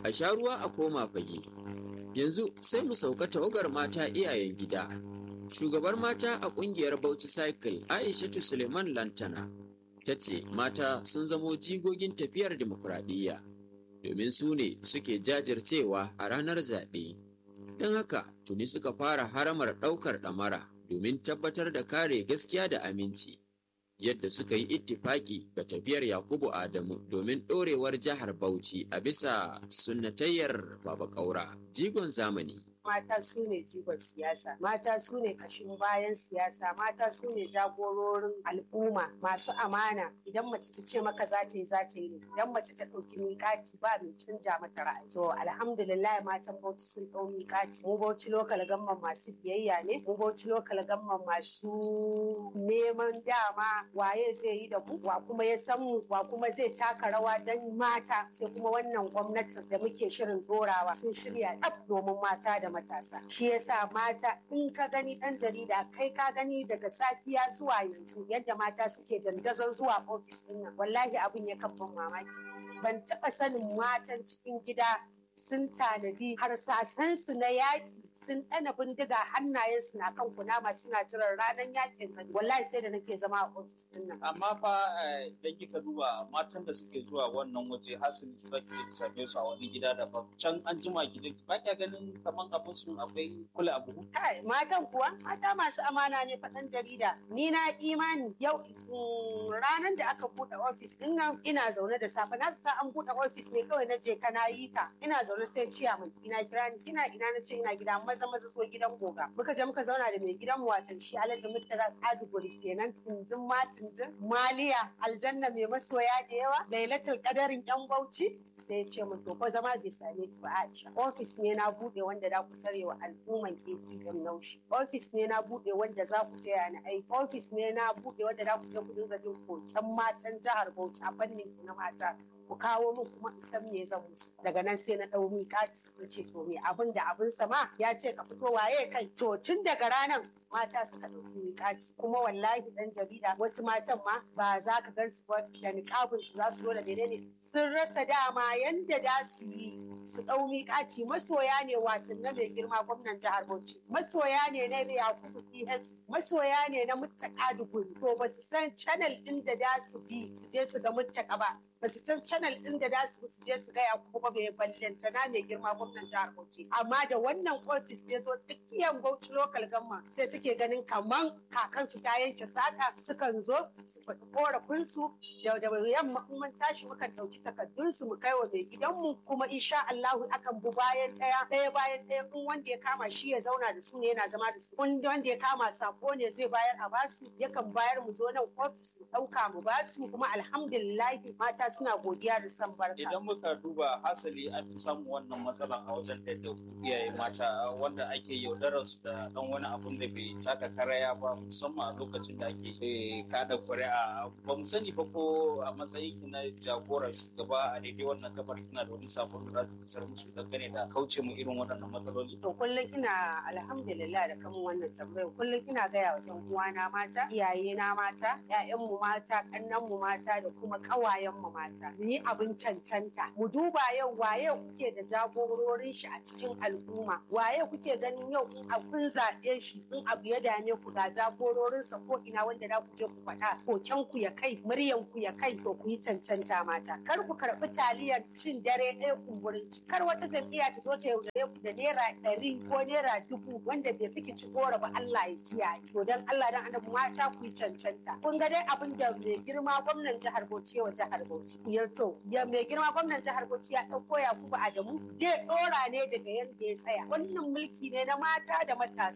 a sha ruwa a koma fage. Yanzu sai mu sauka tawagar mata iyayen gida. Shugabar mata a ƙungiyar Bauchi Cycle Aishatu Suleiman Lantana ta ce mata sun zamo jigogin tafiyar dimokuraɗiyya domin su ne suke jajircewa a ranar zaɓe. Don haka tuni suka fara haramar ɗaukar ɗamara domin tabbatar da kare gaskiya da aminci. Yadda suka yi ittifaki ga tafiyar Yakubu Adamu domin ɗorewar jihar Bauchi a bisa sunnatayyar Baba Ƙaura, jigon zamani. mata su ne jigon siyasa mata su ne kashin bayan siyasa mata su ne jagororin al'umma masu amana idan mace ta ce maka za ta yi za ta yi idan mace ta ɗauki miƙaci ba mai canja mata ra'ayi to alhamdulillah matan bauchi sun ɗau miƙaci mu bauchi lokal gamman masu biyayya ne mu bauchi lokal gamman masu neman dama waye zai yi da mu wa kuma ya san mu wa kuma zai taka rawa don mata sai kuma wannan gwamnatin da muke shirin dorawa sun shirya ɗaf domin mata da matasa shi yasa mata in ka gani dan jarida kai ka gani daga safiya zuwa yanzu yadda mata suke dandazon zuwa ofis din nan wallahi abin ya kan ban mamaki ban taɓa sanin matan cikin gida sun tanadi harsasansu na yaƙi sun ɗana bindiga hannayensu na kan kunama suna jiran ranar yakin gani wallahi sai da nake zama a ofis din nan amma fa idan kika duba matan da suke zuwa wannan waje hasali su zaki same su a wani gida daban can an jima gidan ba kya ganin kaman abin su akwai kula abu kai matan kuwa mata masu amana ne faɗan jarida ni na imani yau ranar da aka buɗe ofis din nan ina zaune da safe na zata an buɗe ofis ne kawai na je kana yi ka ina zaune sai ciya min ina kira ni ina ina na ce ina gida maza maza so gidan goga muka je muka zauna da mai gidan mu watan shi Alhaji Murtala Aduguri kenan tunjin ma tunjin maliya aljanna mai masoya da yawa lailatul qadarin yan bauchi sai ya ce min to ko zama bai same ki ba Aisha ofis ne na bude wanda za ku tare wa al'umman APM naushi ofis ne na bude wanda za ku taya ni aiki ofis ne na bude wanda za ku je ku dinga jin koken matan jihar Bauchi a fannin na mata ku kawo min kuma in san me zan musu daga nan sai na dau miƙati na ce to me abin da abin sama ya ce ka fito waye kai to tun daga ranar mata suka ɗauki miƙati kuma wallahi dan jarida wasu matan ma ba za ka gan su ba da niƙabin su za su zo da menene sun rasa dama yanda da su yi su ɗau miƙati masoya ne watan na mai girma gwamnan jihar Bauchi masoya ne na Yakubu PH masoya ne na Muttaka Duguri to ba su san channel ɗin da da su bi su je su ga Muttaka ba ba su san channel ɗin da da su su je su ga Yakubu ba mai ballanta na mai girma gwamnan jihar Bauchi amma da wannan ofis ya zo tsakiyar Bauchi local government sai suke ganin kaman kakansu ta yanke saka sukan zo su faɗi korafinsu da da yamma mun tashi mukan ɗauki takardunsu mu kai wa mai gidanmu kuma insha Allahu akan bu bayan ɗaya ɗaya bayan ɗaya in wanda ya kama shi ya zauna da su ne yana zama da su in wanda ya kama sako ne zai bayar a basu yakan bayar mu zo nan ofis mu ɗauka mu basu kuma alhamdulillah mata suna godiya da san barka. Idan muka duba hasali an fi samun wannan matsalan a wajen da iyaye mata wanda ake yaudarar su da ɗan wani abun da bai taka karaya ba musamman a lokacin da ake kada kuri'a ba mu sani ba ko a matsayin ki na jagorar shugaba a daidai wannan gabar kina da wani sabon da za kasar musu dangane da kauce mu irin waɗannan matsaloli. To kullum ina alhamdulillah da kamun wannan tambayar kullum ina gaya wa ɗan uwana mata iyaye na mata ƴaƴanmu mata ƙannanmu mata da kuma ƙawayenmu mata mu yi abin cancanta mu duba yau waye kuke da jagororin shi a cikin al'umma waye kuke ganin yau in kun zaɓe shi in abu ya dame ku ga jagororinsa ko ina wanda za ku je ku faɗa koken ku ya kai muryan ku ya kai to ku yi cancanta mata kar ku karɓi taliyar cin dare ɗaya kumburin ci kar wata jam'iyya ta zo ta yaudare ku da naira ɗari ko naira dubu wanda bai fi ci gora ba Allah ya kiyaye to dan Allah dan annabi mata ku yi cancanta kun ga dai abin da mai girma gwamnan jihar Bauchi wa jihar Bauchi ya to ya mai girma gwamnan jihar Bauchi ya ɗauko Yakubu Adamu zai ɗora ne daga yadda ya tsaya wannan mulki ne na mata da matasa